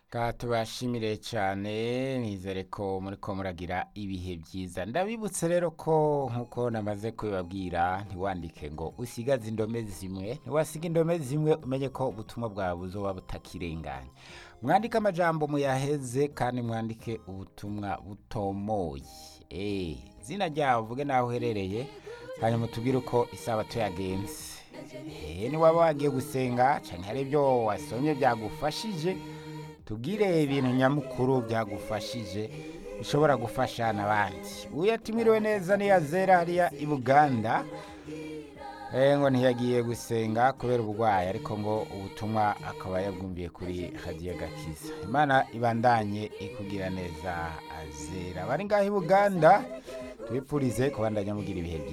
Ka tubashimire cyane nizere ko muri ko muragira ibihe byiza ndabibutse rero ko nkuko namaze kubibabwira ntiwandike ngo usigaze indome zimwe ntiwasiga indome zimwe umenye ko ubutumwa bwawe buzoba butakirenganye mwandike amajambo muyaheze kandi mwandike ubutumwa butomoye eh zina ryawe uvuge naho uherereye hanyuma tubwire uko isabato yagenze eh niwaba wagiye gusenga cyane hari ibyo wasomye byagufashije tubwire ibintu nyamukuru byagufashije bishobora gufasha n'abandi uyu yatumiriwe neza niyazera hariya i buganda eh ngo ntiyagiye gusenga kubera uburwayi ariko ngo ubutumwa akaba yabwumviye kuri hadiya gakiza imana ibandanye ikugira neza azera bari ngaho i buganda tubipfurize kubandanya mugira ibihe byiza